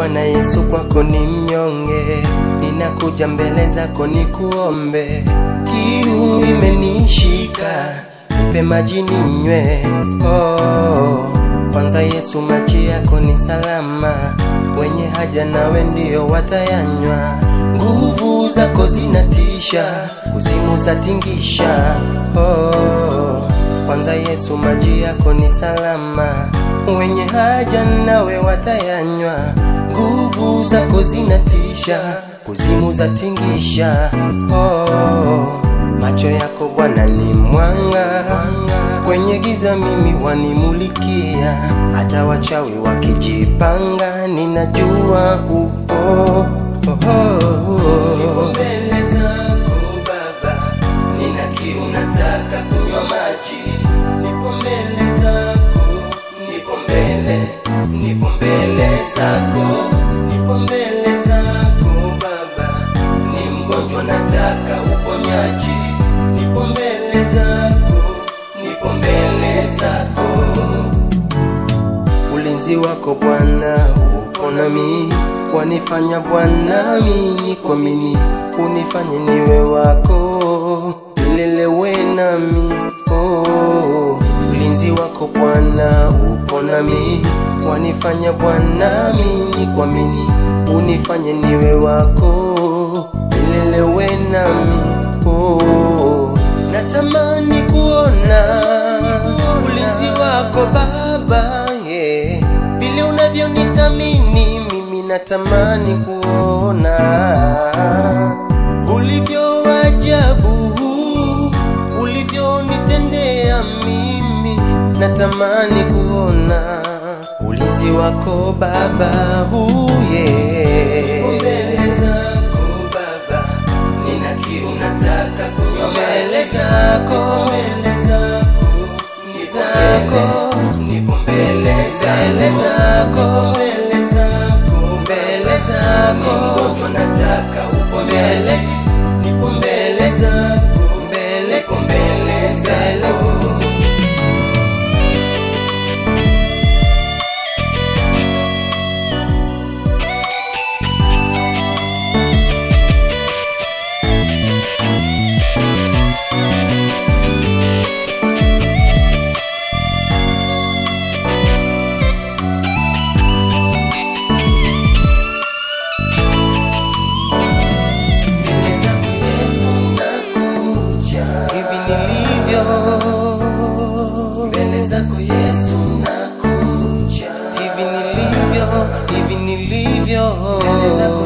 Bwana Yesu, kwako ni mnyonge, ninakuja mbele zako nikuombe. Kiu imenishika, nipe maji ninywe. Oh, kwanza Yesu, maji yako ni salama, wenye haja nawe ndio watayanywa. Nguvu zako zinatisha, kuzimu zatingisha. Oh, kwanza Yesu, maji yako ni salama, wenye haja nawe watayanywa. Nguvu zako zinatisha, kuzimu zatingisha. Oh, macho yako Bwana ni mwanga, kwenye giza mimi wanimulikia. Hata wachawi wakijipanga, ninajua upo. Oh, oh, oh. Nipo mbele zako Baba, nina kiu, nataka kunywa maji. Nipo mbele zako, nipo mbele, nipo mbele zako, nipo mbele zako Baba, ni mgonjwa, nataka uponyaji. Nipo mbele zako, nipo mbele zako ulinzi wako Bwana uko nami, wanifanya Bwana mimi kuamini, unifanye niwe wako milele, we nami oh. Ulinzi wako Bwana uko nami, wanifanya Bwana mimi kuamini, unifanye niwe wako milele, we nami oh. Natamani kuona ulinzi wako Baba, yeah. Vile unavyonithamini mimi natamani kuona ulivyo ajabu, ulivyonitendea mimi natamani kuona ulinzi wako Baba, uye mbele zako Baba, nina kiu nataka kunywa mbele zako, mbele zako, ni zako, nipo mbele mbele zako, mbele zako, mbele zako, mgonjwa nataka uponyaji, nipo mbele zako, mbele, nipo mbele zako. Mbele zako Yesu nakuja, hivi nilivyo. Mbele zako Yesu nakuja, hivi nilivyo, hivi nilivyo. Mbele zako